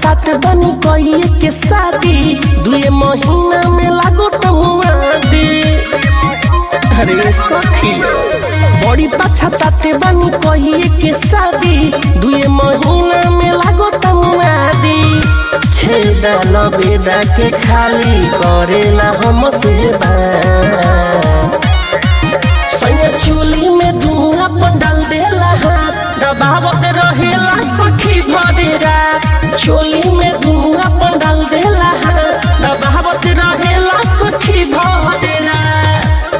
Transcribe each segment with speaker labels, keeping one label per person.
Speaker 1: पछतात बनी कहिए के शादी दुए महीना में लागो तमुआदी अरे सखी बड़ी पछताते बनी कहिए के शादी दुए महीना में लागो तमुआदी छेदा लबेदा के खाली करेला हम सेवा सैया चूली में धुआं पर डाल देला हाथ दबावत रहेला सखी भरे रात चोली में धुआं पर डाल देला हाथ दबावत रहेला सखी भरे रात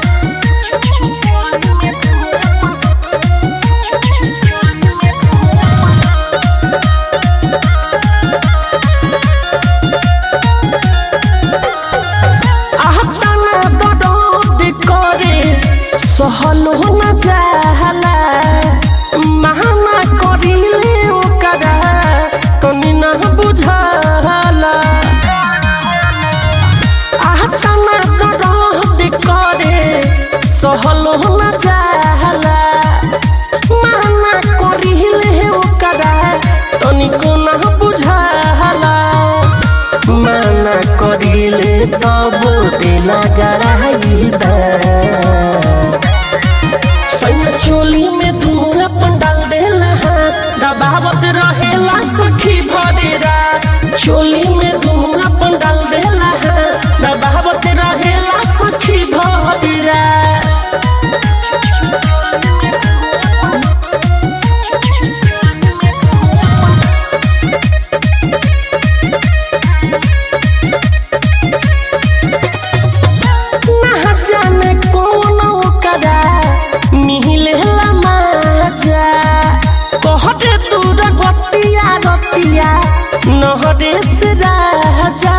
Speaker 1: आहताना दर्द करे सहल हो न जाला महाना करिले ओकरा तनी ना बुझाला आहताना दर्द करे सहल हो न जाला महाना करिले ओकरा तनिको ना बुझाला माना करिले तब देला गराई दा सैया चोली में धुआं पंडाल देला हाथ दबावत रहेला सखी भरे रात चोली में धुआं पंडाल देला हाथ दबावत रहेला सखी भरे रात ना जाने कौन ओकरा मिहिलेला माजा कहते दूर गतिया रतिया नहरे से राजा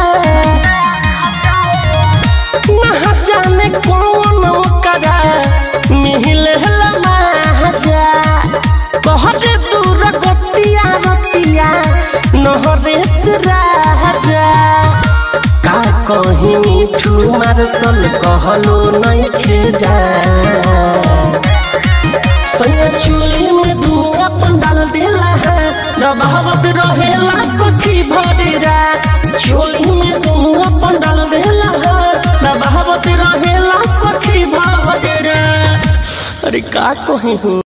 Speaker 1: ना जाने कौन ओकरा मिहिलेला माजा कहते दूर गतिया रतिया नहरे से राजा का कही मिठू मारसल कहलो नहीं जा सैया चूली में धुआं पंडाल देला है दबावत रहेला सखी भरे रात चोली में धुआं पंडाल देला है दबावत रहेला सखी भरे रात अरे का कही हूँ